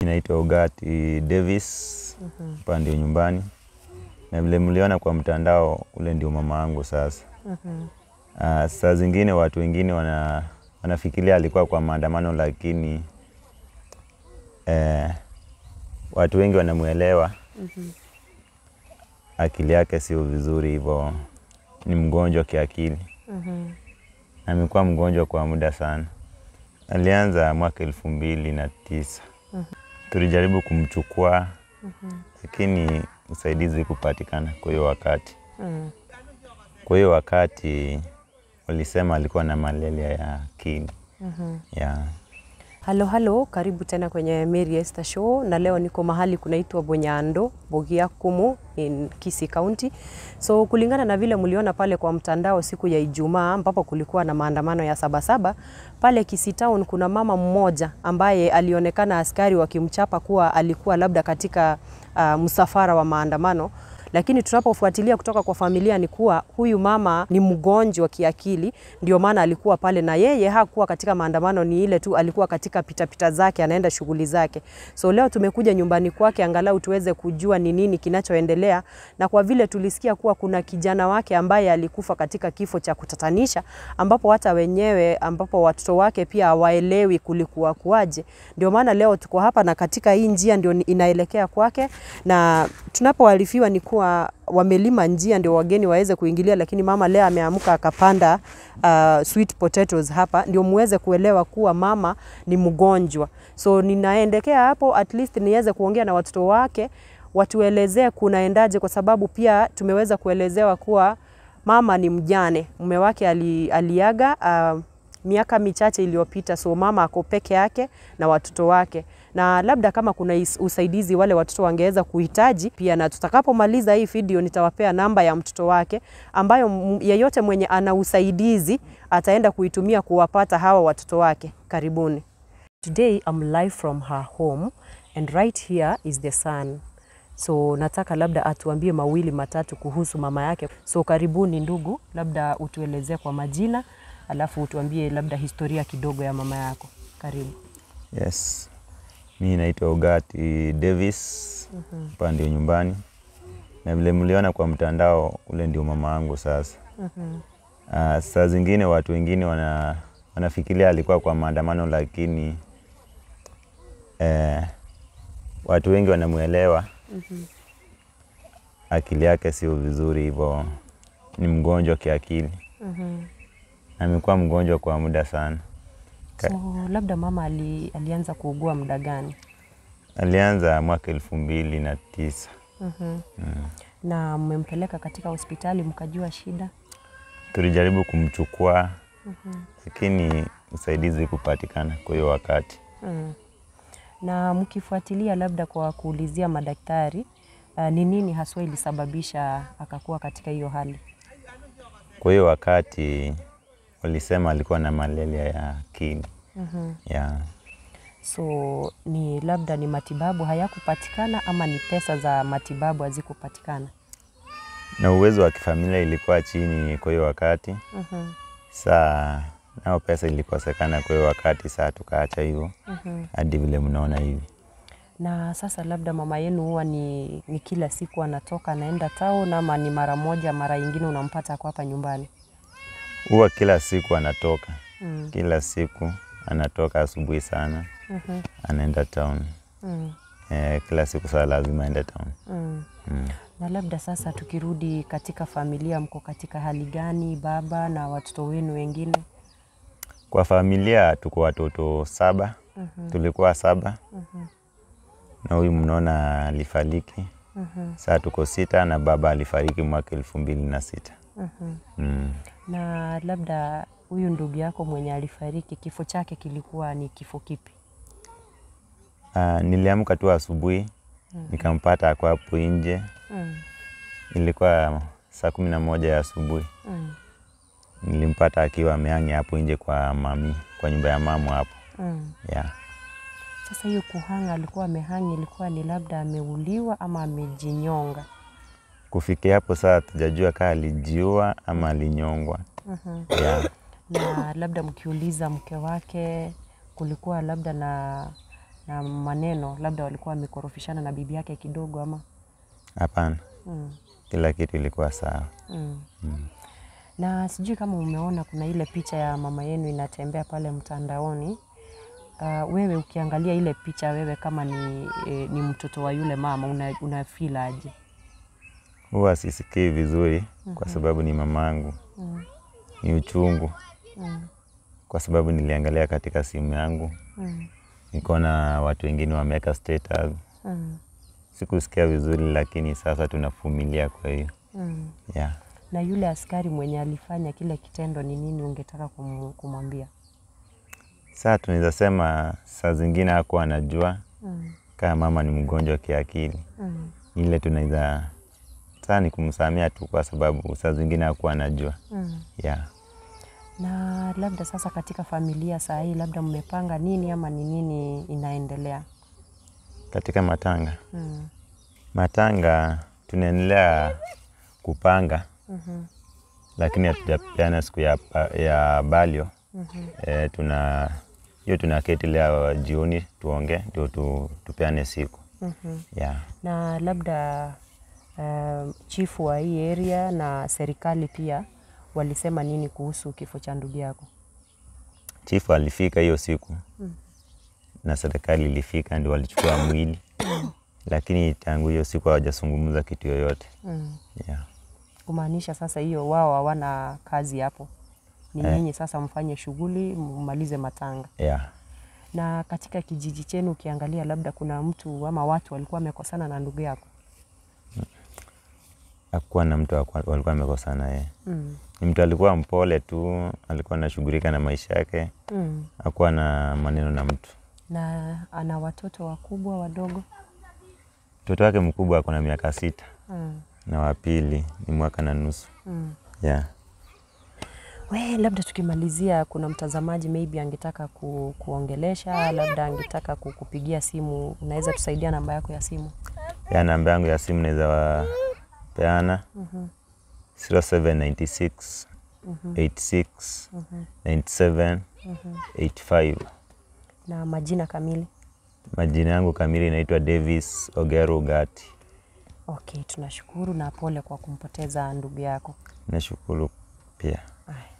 naitwa Ogati Davis, hapa ndio nyumbani, na vile mliona kwa mtandao, ule ndio mama yangu sasa. Ah, saa zingine watu wengine wana, wanafikiria alikuwa kwa maandamano, lakini eh, watu wengi wanamwelewa akili yake sio vizuri, hivyo ni mgonjwa kiakili. Amekuwa mgonjwa kwa muda sana. Alianza mwaka elfu mbili na tisa. Tulijaribu kumchukua lakini usaidizi kupatikana kwa hiyo wakati. Kwa hiyo wakati walisema alikuwa na malaria ya akili yeah. Halo halo, karibu tena kwenye Mary Esther Show, na leo niko mahali kunaitwa Bonyando, Bogia Kumu in Kisii County. So kulingana na vile mliona pale kwa mtandao siku ya Ijumaa ambapo kulikuwa na maandamano ya Sabasaba pale Kisii Town, kuna mama mmoja ambaye alionekana askari wakimchapa kuwa alikuwa labda katika uh, msafara wa maandamano lakini tunapofuatilia kutoka kwa familia ni kuwa huyu mama ni mgonjwa kiakili, ndio maana alikuwa pale, na yeye hakuwa katika maandamano, ni ile tu alikuwa katika pitapita zake, anaenda shughuli zake. So leo tumekuja nyumbani kwake angalau tuweze kujua ni nini kinachoendelea, na kwa vile tulisikia kuwa kuna kijana wake ambaye alikufa katika kifo cha kutatanisha, ambapo hata wenyewe ambapo watoto wake pia hawaelewi kulikuwa kuaje, ndio maana leo tuko hapa na katika hii njia ndio inaelekea kwake, na tunapoarifiwa ni kuwa wamelima njia ndio wageni waweze kuingilia, lakini mama leo ameamka akapanda uh, sweet potatoes hapa, ndio muweze kuelewa kuwa mama ni mgonjwa. So ninaendekea hapo at least niweze kuongea na watoto wake watuelezee kunaendaje, kwa sababu pia tumeweza kuelezewa kuwa mama ni mjane, mume wake ali, aliaga uh, miaka michache iliyopita, so mama ako peke yake na watoto wake, na labda kama kuna is- usaidizi wale watoto wangeweza kuhitaji pia, na tutakapomaliza hii video nitawapea namba ya mtoto wake ambayo m- yeyote mwenye ana usaidizi ataenda kuitumia kuwapata hawa watoto wake. Karibuni. Today I'm live from her home and right here is the sun. So nataka labda atuambie mawili matatu kuhusu mama yake. So karibuni ndugu, labda utuelezee kwa majina alafu utuambie labda historia kidogo ya mama yako. Karibu. Yes, mi naitwa Ogati Davis, hapa ndio nyumbani, na vile mliona kwa mtandao, ule ndio mama yangu sasa. Ah, saa zingine watu wengine wana, wanafikiria alikuwa kwa maandamano, lakini eh, watu wengi wanamwelewa akili yake sio vizuri, hivyo ni mgonjwa kiakili. Amekuwa mgonjwa kwa muda sana. Ka- So labda mama ali, alianza kuugua muda gani? Alianza mwaka elfu mbili na tisa. Na mmempeleka katika hospitali mkajua shida? Tulijaribu kumchukua lakini usaidizi kupatikana kwa hiyo wakati. Mm. Na mkifuatilia labda kwa kuulizia madaktari uh, ni nini haswa ilisababisha akakuwa katika hiyo hali? Kwa hiyo wakati walisema alikuwa na malaria ya akili yeah. So ni labda ni matibabu hayakupatikana ama ni pesa za matibabu hazikupatikana? na uwezo wa kifamilia ilikuwa chini kwa hiyo wakati. Saa nao pesa ilikosekana kwa hiyo wakati, saa tukaacha hivyo hadi vile mnaona hivi. Na sasa labda mama yenu huwa ni, ni kila siku anatoka anaenda town ama ni mara moja, mara ingine unampata ako hapa nyumbani? Huwa kila siku anatoka kila siku anatoka asubuhi sana anaenda town Mm. eh, kila siku saa lazima aende town Mm. mm. Na labda sasa tukirudi katika familia, mko katika hali gani, baba na watoto wenu wengine? Kwa familia tuko watoto saba, tulikuwa saba na huyu mnaona alifariki. Saa tuko sita na baba alifariki mwaka elfu mbili na sita. Mm. Na labda huyu ndugu yako mwenye alifariki, kifo chake kilikuwa ni kifo kipi? Ah, niliamka tu asubuhi nikampata ako hapo nje, Mm. ilikuwa saa kumi na moja ya asubuhi. Mm. Nilimpata akiwa amehangi hapo nje kwa mami, kwa nyumba ya mamu hapo Mm. yeah. Sasa hiyo kuhanga alikuwa amehangi, ilikuwa ni labda ameuliwa ama amejinyonga? Kufikia hapo saa tujajua kaa alijiua ama alinyongwa yeah. na labda mkiuliza mke wake kulikuwa labda na na maneno, labda walikuwa wamekorofishana na bibi yake kidogo ama Hapana, mm. kila kitu ilikuwa sawa. Mm. Na sijui kama umeona kuna ile picha ya mama yenu inatembea pale mtandaoni. Uh, wewe ukiangalia ile picha wewe kama ni, e, ni mtoto wa yule mama una, una feel aje? Huwa sisikii vizuri kwa sababu ni mamangu. Ni uchungu kwa sababu niliangalia katika simu yangu Mm. nikaona watu wengine wameweka status. Mm. Sikusikia vizuri, lakini sasa tunavumilia. Kwa hiyo Mm. yeah. Na yule askari mwenye alifanya kile kitendo ni nini ungetaka kum, kumwambia? Saa tunaweza sema saa zingine hakuwa anajua Mm. kama mama ni mgonjwa kiakili. Mm. Ile tunaweza saa ni kumsamia tu, kwa sababu saa zingine hakuwa anajua Mm. yeah. Na labda sasa katika familia saa hii labda mmepanga nini ama ni nini inaendelea? Katika matanga Mm. matanga tunaendelea kupanga Mhm. lakini hatujapeana siku ya, ya balio Mhm. e, tuna hiyo tunaketi leo jioni tuonge ndio tu, tupeane siku Mhm. yeah. na labda uh, chifu wa hii area na serikali pia walisema nini kuhusu kifo cha ndugu yako? Chifu alifika hiyo siku na serikali ilifika ndio walichukua mwili lakini tangu hiyo siku hawajazungumza kitu yoyote Mm. yeah. Kumaanisha sasa hiyo wao hawana kazi hapo, ni Eh. nyinyi sasa mfanye shughuli mmalize matanga. Yeah. Na katika kijiji chenu ukiangalia, labda kuna mtu ama watu walikuwa wamekosana na ndugu yako? Hakuwa na mtu hakuwa- walikuwa wamekosana yeye. Mm. Ni mtu alikuwa mpole tu, alikuwa anashughulika na maisha yake, Mm. hakuwa na maneno na mtu. Na ana watoto wakubwa wadogo? Mtoto wake mkubwa ako na miaka sita Mm. na wa pili ni mwaka na nusu. Mm. Yeah. We, labda tukimalizia, kuna mtazamaji maybe angetaka ku, kuongelesha, labda angetaka kukupigia simu, unaweza tusaidia namba yako ya simu? Ya namba yangu ya simu naweza wapeana 0796 86 97 85. Na majina kamili? Majina yangu kamili inaitwa Davis Ogero Gati. Okay, tunashukuru na pole kwa kumpoteza ndugu yako. Nashukuru pia. Ay.